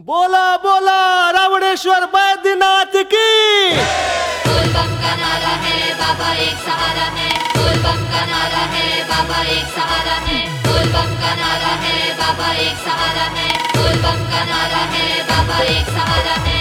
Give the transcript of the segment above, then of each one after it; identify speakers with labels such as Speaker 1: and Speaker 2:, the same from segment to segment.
Speaker 1: बोला बोला रावणेश्वर बैद्यनाथ की
Speaker 2: बोल बम का नारा है बाबा एक सहारा है बोल बम का नारा है बाबा एक सहारा है बोल बम का नारा है बाबा एक सहारा है बोल बम का नारा है बाबा एक सहारा है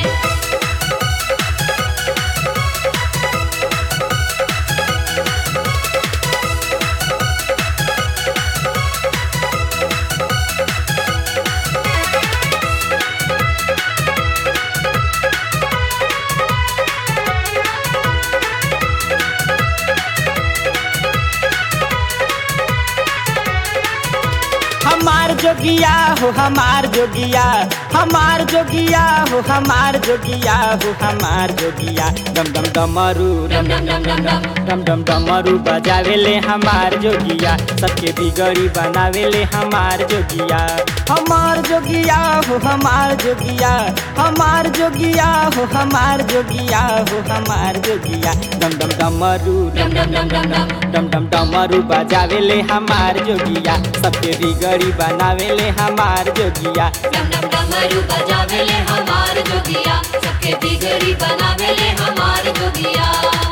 Speaker 3: हमार जोगिया हो हमार जोगिया हमार जोगिया हो हमार जोगिया हो हमार जोगिया डम डम डमरू डम डम डम डम डम डम डम डमरू बजावेले हमार जोगिया सबके बिगड़ी बनावेले हमार जोगिया हमार जोगिया हो हमार जोगिया हमार जोगिया हो हमार जोगिया हो हमार जोगिया डम डम डमरू डम डम डम डम डम डम डम डमरू बजावेले हमार जोगिया सबके बिगड़ी बनावेले हमार जोगिया
Speaker 2: डम डम डमरू बजावेले हमार जोगिया सबके बिगड़ी बनावेले हमार जोगिया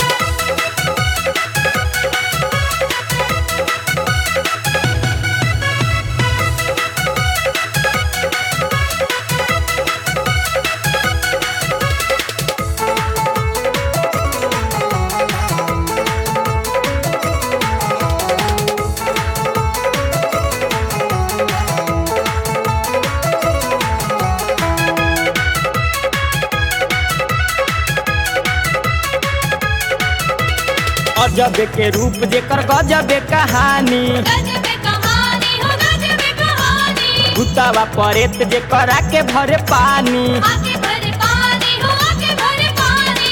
Speaker 3: अजब के रूप जेकर गजब कहानी
Speaker 2: गजब कहानी हो गजब कहानी
Speaker 3: भूतावा परेत जेकर आके भरे पानी
Speaker 2: आके भरे पानी हो आके भरे पानी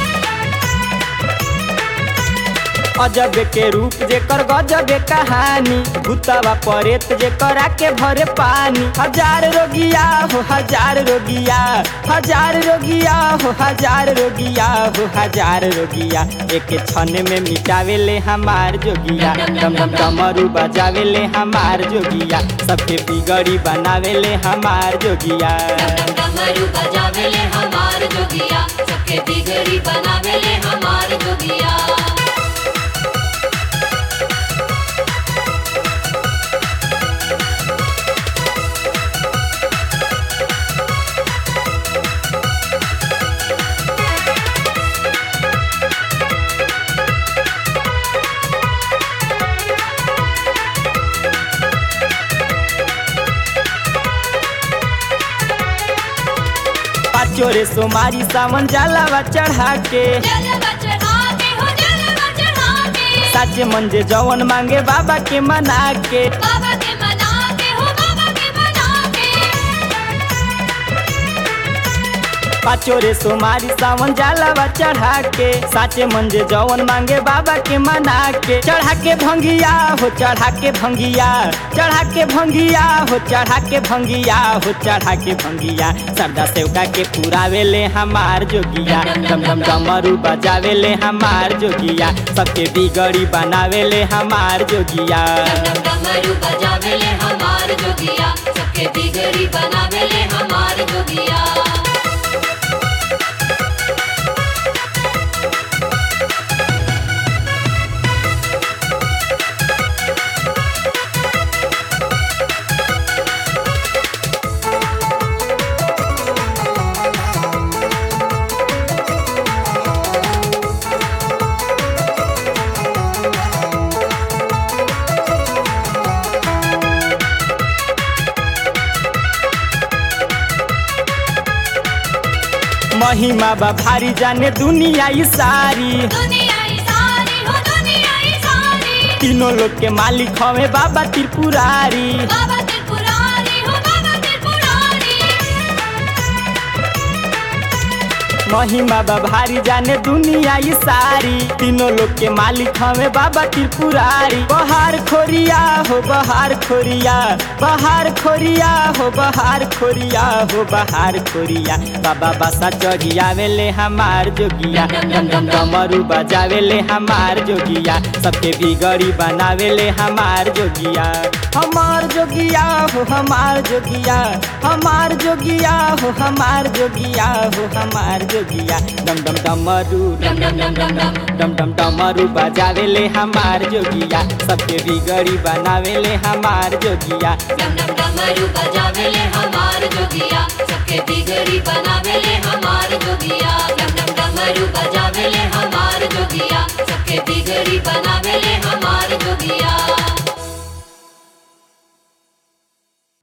Speaker 3: अजब के रूप जेकर गजब कहानी भूतावा परेत जेकर आके भरे पानी हजार रोगिया हो हजार रोगिया हजार रोगिया हो हजार रोगिया हो हजार रोगिया एक क्षण में मिटावेले हमार जोगिया डम डम डमरू बजावेले हमार जोगिया सबके बिगड़ी बनावेले हमार जोगिया
Speaker 2: डम डम डमरू बजावेले हमार जोगिया सबके बिगड़ी बनावेले हमार जोगिया
Speaker 3: पाचो रे सोमारी सावन जलावा चढ़ा के
Speaker 2: जलवा चढ़ा के हो जलवा चढ़ा के
Speaker 3: साचे मंजे जवन मांगे बाबा के मना के
Speaker 2: बाबा के मना के हो बाबा के मना के
Speaker 3: पाचो रे सोमारी सावन जलावा चढ़ा के साचे मंजे जवन मांगे बाबा के मना के चढ़ा के भंगिया हो चढ़ा के भंगिया चढ़ा के भंगिया हो चढ़ा के भंगिया हो चढ़ा के भंगिया सरदा सेवका के पुरावेले हमार जोगिया डम डम डमरू बजावेले हमार जोगिया सबके बिगड़ी बनावेले हमार जोगिया
Speaker 2: डम डम डमरू बजावेले हमार जोगिया सबके बिगड़ी बनावेले हमार जोगिया
Speaker 3: महिमा बा भारी जाने दुनिया ई सारी
Speaker 2: दुनिया ही सारी हो दुनिया ही सारी
Speaker 3: तीनों लोग के मालिक हवे बाबा त्रिपुरारी
Speaker 2: बाबा त्रिपुरारी हो बाबा त्रिपुरारी
Speaker 3: महिमा बा भारी जाने दुनिया ई सारी तीनों लोग के मालिक हमें बाबा त्रिपुरारी बहार खोरिया हो बहार खोरिया बहार खोरिया हो बहार खोरिया हो बहार खोरिया बाबा बासा चढ़ियावेले हमार जोगिया डम डम डमरू बजावेले हमार जोगिया सबके बिगड़ी बनावेले हमार जोगिया हमार जोगिया हो हमार जोगिया हमार जोगिया हो हमार जोगिया हो हमार जोगिया डम डम डमरू
Speaker 2: डम डम डम डम डम
Speaker 3: डम डम डमरू बजावेले हमार जोगिया सबके बिगड़ी बनावेले हमार जोगिया
Speaker 2: डम डम डमरू बजावेले हमार जोगिया सबके बिगड़ी बनावेले हमार जोगिया डम डम डमरू बजावेले हमार जोगिया सबके बिगड़ी बनावेले हमार जोगिया